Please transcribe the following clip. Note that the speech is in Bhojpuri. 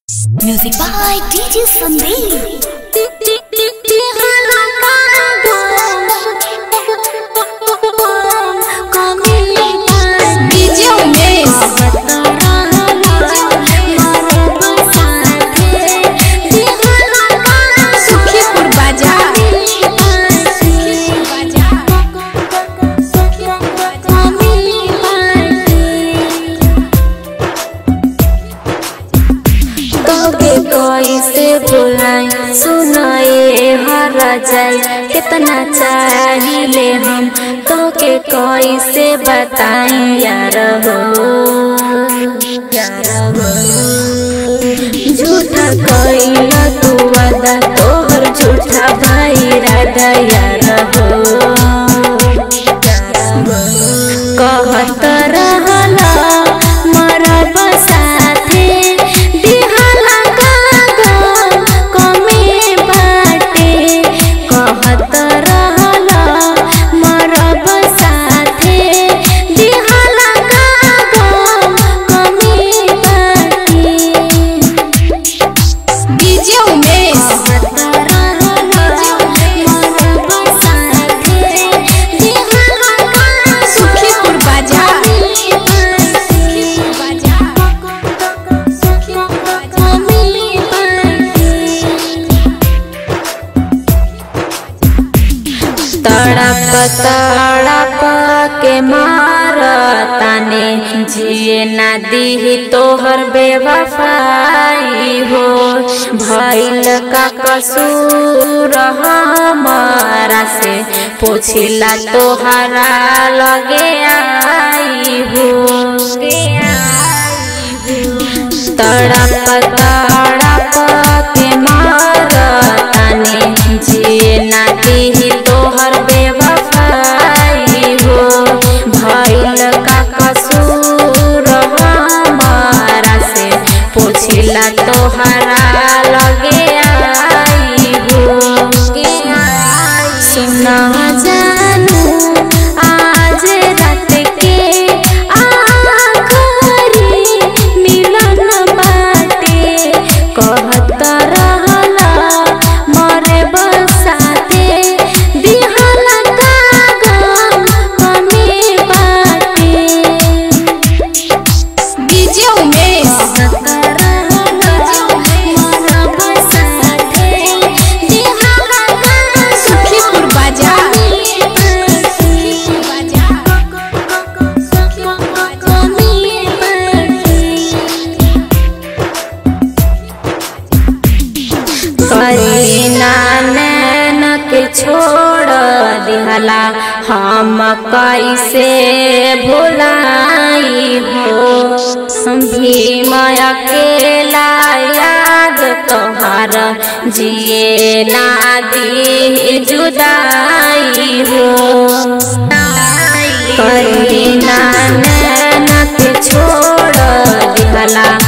Music by DJ Sandeep. DJ Umesh. Sukhipur बाजार तोके कैसे भुलाई सुनाए हर जाए कितना चाहिए हम तोके कैसे बताई यार हो यार हो झूठा कैला तू वादा तोहर झूठा भाई राधा यार हो कहत रहला मरब साथे दिहला कागो कमे बाटे कहत रहला मरब साथे दिहला कागो कमे बाटे DJ उमेश सुखीपुर बाजार तड़प तड़प के मार ताने जिए ना दी तोहर बेवफाई हो भइल का कसूर हमारा से पूछिला तोहरा लगे आई हो तड़प तड़प के मार ताने जिए ना दी तोहर बेवफाई हो भइल का कसूर हमारा से पूछिला तोहरा लगे आई हो सुना जानू आज रात के आखरी मिलन बाटे कहत रहला मरे बसाते दिहला कागम कमी बाटे DJ उमेश सुखीपुर बाजार करीना नैन के छोड़ दिहला हम कैसे भुलाई हो भीम अकेला याद तोहार जिए ना दी जुदाई हो करीना नैन के छोड़ दिहला